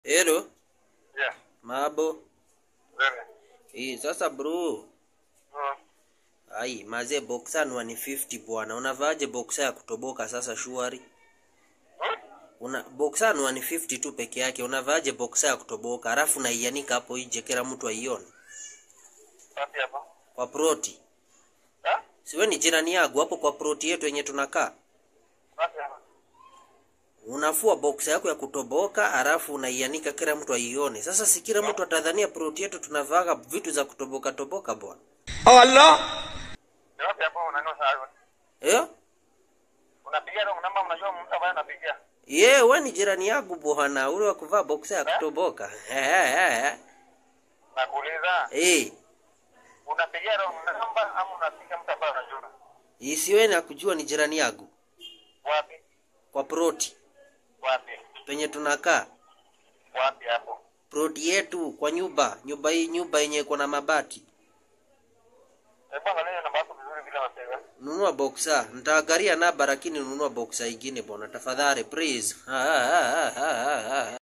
Hello, Yeah. mabo. Wewe. Hii sasa bro. Mm. Ai, mazee boxer ni 150 bwana. Unavaaje boxer ya kutoboka sasa shuari? Hmm? Una boxer ni 150 tu peke yake. Unavaaje boxer ya kutoboka? Alafu naianika hapo nje kila mtu aione. Wapi hapa? Kwa proti. Ha? Siwe ni jirani yangu hapo kwa proti yetu yenye tunakaa. Wapi hapa? Unafua boxer yako ya kutoboka alafu unaianika kila mtu aione. Sasa si kila mtu atadhania proti yetu tunavaaga vitu za kutoboka toboka bwana. Ni wapi hapa unanua saa? Eh? Unapigia ndio namba unajua mtu ambaye anapigia. Ye, we ni jirani yangu bwana, ule wa kuvaa boxer ya kutoboka. Nakuuliza, Eh, unapigia ndio namba ama unapiga mtu ambaye unajua? isiwe na kujua ni jirani yangu Wapi? kwa proti Wapi? penye tunakaa. Wapi hapo? Proti yetu kwa nyumba, nyumba hii nyumba yenye iko na mabati. Hebu angalia namba yako vizuri bila wapiga. Nunua boxer. Nitaangalia namba lakini nunua boxer ingine bwana, tafadhali please. Ah, ah, ah, ah, ah, ah.